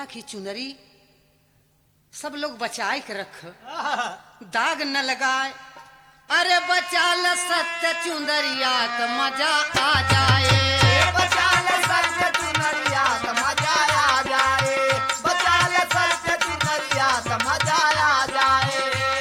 मैया की चुनरी सब लोग बचाए के रख दाग न लगाए अरे बचा ल सत्य चुंदरिया तो मजा आ जाए बचाल सत्य चुनरिया त मजा आ जाए बचाल सत्य चुनरिया त मजा आ जाए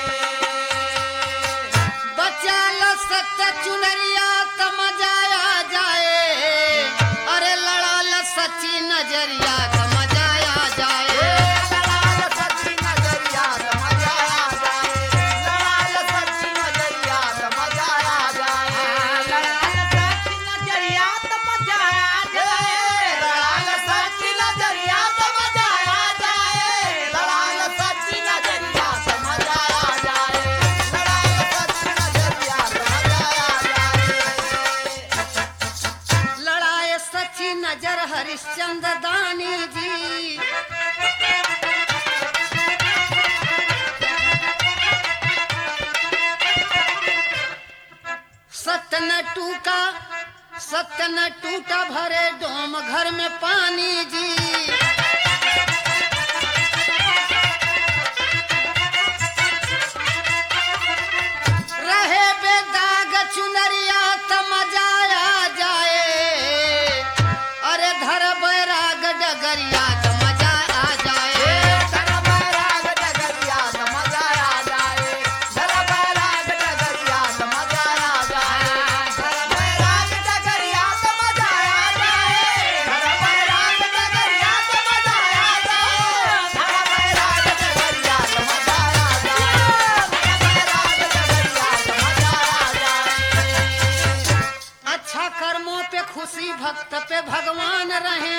बचा ल सत्य चुनरिया तो मजा आ जाए अरे लड़ा ल सच्ची नजरिया तो मजा आ जाए लड़ाल सच्ची नजरिया त मजा आ जाए लड़ाल सच्ची नजरिया त मजा आ जाए नजरिया तो मजा आ जाए लड़ाल सच्ची नजरिया त मजा आ जाए लड़ाल सच्ची नजरिया त मजा आ जाए लड़ाल सच्ची नजरिया त मजा आ जाए लड़ाए सच्ची नजर हरिश्चंद्र दानी जी सत्य न टूका सत्य न टूटा भरे डोम घर में पानी जी रहे बेदाग चुनरिया त मजा आ जाए अरे धर बैराग डगरिया त मजा आ जाए धर बैराग डगरिया त मजा आ जाए धर बैराग डगरिया त मजा आ जाए धर बैराग डगरिया त मजा आ जाए धर बैराग डगरिया त मजा आ जाए धर बैराग डगरिया त मजा आ जाए धर बैराग डगरिया त मजा आ जाए अच्छा कर्मों पे खुशी भक्त पे भगवान रहे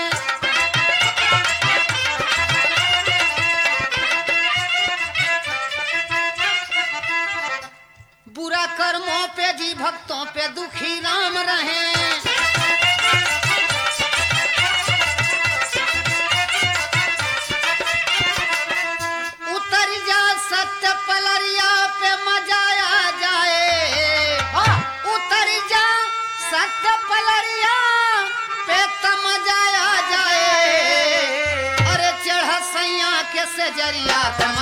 बुरा कर्मों पे जी भक्तों पे दुखी राम रहे उतर जा सत्य पलरिया पे मजा आ जाए उतर जा सत्य पलरिया पे तमजा आ जाए अरे चढ़ सैया के सजरिया तम